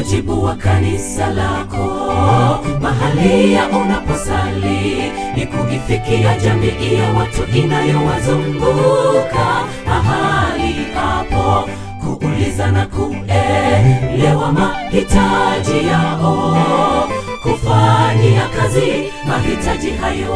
wajibu wa kanisa lako mahali ya unaposali ni kuifikia jamii ya watu inayowazunguka mahali hapo kuuliza na kuelewa mahitaji yao kufanyia kazi mahitaji hayo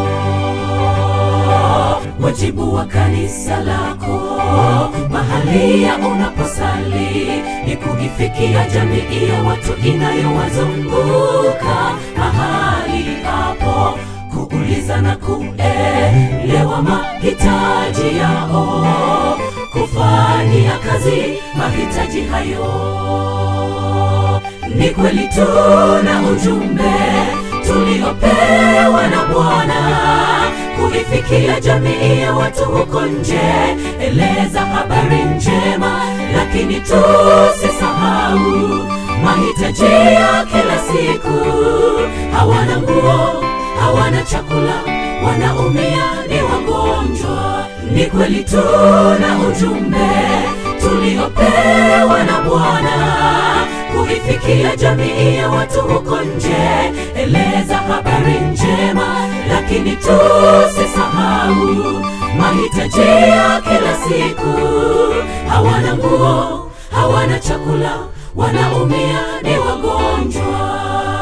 wajibu wa kanisa lako mahali ya unaposali ni kuifikia jamii ya watu inayowazunguka mahali hapo kuuliza na kuelewa mahitaji yao kufanyia kazi mahitaji hayo ni kweli tuna ujumbe tuliopewa na Bwana kuifikia jamii ya watu huko nje, eleza habari njema, lakini tusisahau mahitaji ya kila siku. Hawana nguo, hawana chakula, wanaumia, ni wagonjwa. Ni kweli tuna ujumbe tuliopewa na Bwana kuifikia jamii ya watu huko nje, eleza habari njema, lakini tusisahau mahitaji ya kila siku. Hawana nguo, hawana chakula, wanaumia, ni wagonjwa.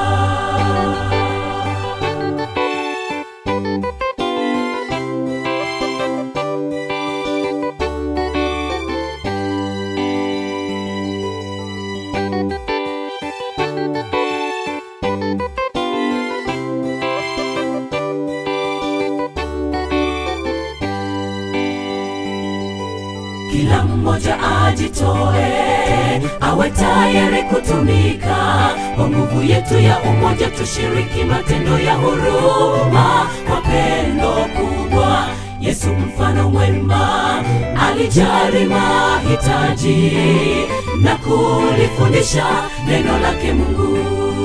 kila mmoja ajitoe, awe tayari kutumika. Kwa nguvu yetu ya umoja, tushiriki matendo ya huruma kwa pendo kubwa. Yesu mfano mwema alijali mahitaji na kulifundisha neno lake Mungu.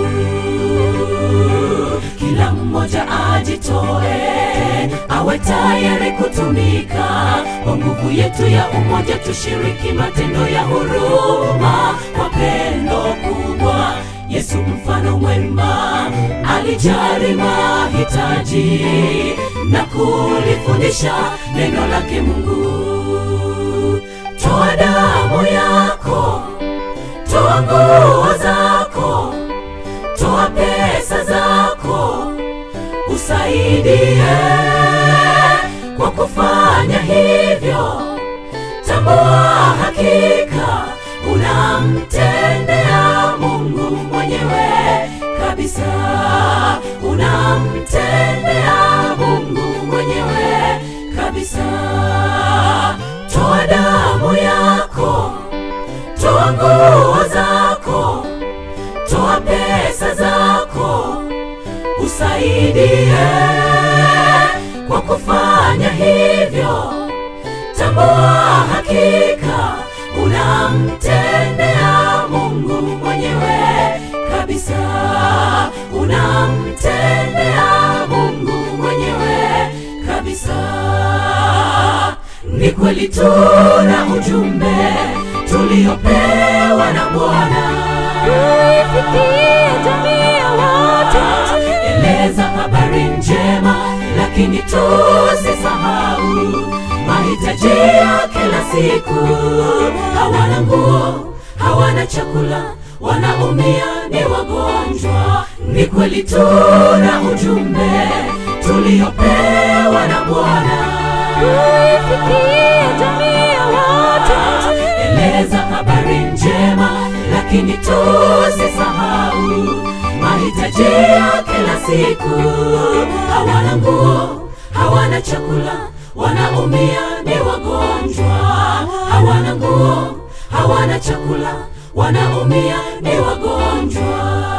Kila mmoja ajitoe, awe tayari kutumika. Kwa nguvu yetu ya umoja, tushiriki matendo ya huruma kwa pendo kubwa. Yesu mfano mwema alijali mahitaji na kulifundisha neno lake Mungu. Toa damu yako, toa nguo zako, toa pesa zako, usaidie kwa kufanya hivyo. Tambua hakika unamtendea Mungu mwenyewe kabisa, unamtendea Mungu mwenyewe kabisa. Toa damu yako, toa nguo zako, toa pesa zako, usaidie kwa kufanya hivyo. Tambua hakika unamtendea Mungu mwenyewe kabisa, unamtendea Mungu mwenyewe kabisa. Ni kweli tuna ujumbe tuliopewa na Bwana Kuifikia jamii ya watu eleza habari njema, lakini tusisahau mahitaji ya kila siku. Hawana nguo, hawana chakula, wanaumia, ni wagonjwa. Ni kweli tuna ujumbe tuliopewa na Bwana Kuifikia jamii ya watu eleza habari njema, lakini tusisahau mahitaji ya kila siku. Hawana nguo, hawana chakula, wanaumia, ni wagonjwa. Hawana nguo, hawana chakula, wanaumia, ni wagonjwa.